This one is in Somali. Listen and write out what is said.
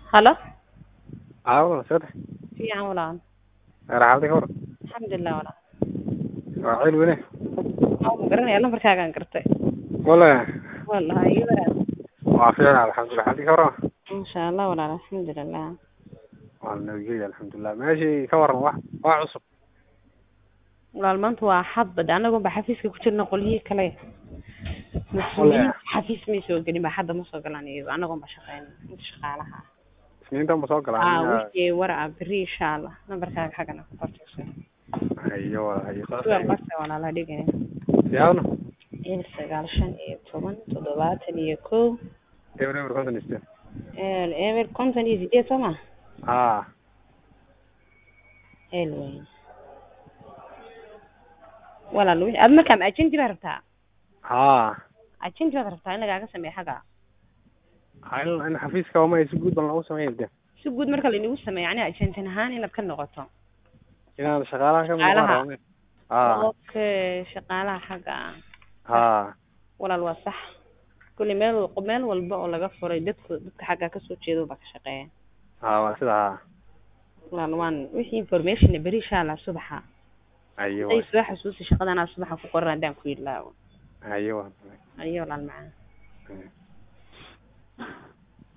halo Aawo, soo dhex. fiican walaal Raaxada ka waran. alxamdulilah walaal Waa ceel wene. waa ma garanaya lambarkaagaan gartay Wala. wallahi iyo walaal Waa fiican alxamdulillah. Xaaladi ka waran. insha allah walaal alxamdulilah Waa nabadgelyo alxamdulillah. Meeshii ka waran wax wax cusub. walaal maanta waa xadbad anagoo ba xafiiska ku jirna qolyihii kale mas-uuliyiin xafiis may soo gelin ba hadda ma soo galaan iyago anagoon ba shaqeyn inta shaqaalaha ah Isniintan ba soo ah galaan. wixii war ah beri insha allah nambarkaaga xaggana ku qortayso Hayo wala hayo. sugan qorta walaala dhigaya Yaawna. eber sagaal shan iyo toban toddobaatan iyo kow Eber eber konton iste. eber konton iyo sideed soo ma Ah. el weyn walaal wi- aad markaa ma agenti baa rabtaa Ah. agenti baad rabtaa in lagaaga sameeyo xagga Hal in xafiiska waa si guud baan lagu sameeyay de. si guud marka laynagu sameeyo yani agentin ahaan inaad ka noqoto Inaan shaqaalaha ka Shaqaalaha. muuqdo. Ah. okay shaqaalaha xagga ah Ah. walaal waa sax kulli meel wal- meel walba oo laga furay dadku dadka xagga kasoo jeedo baa ka shaqeeya Ah, waa sida. ah. walaal waan wixii information beri insha allah subaxa Hayo. haday soo xasuusi shaqadan aa subaxa ku qoran haddaan ku yidlaawo Hayo. ayo walaal macaan Mm.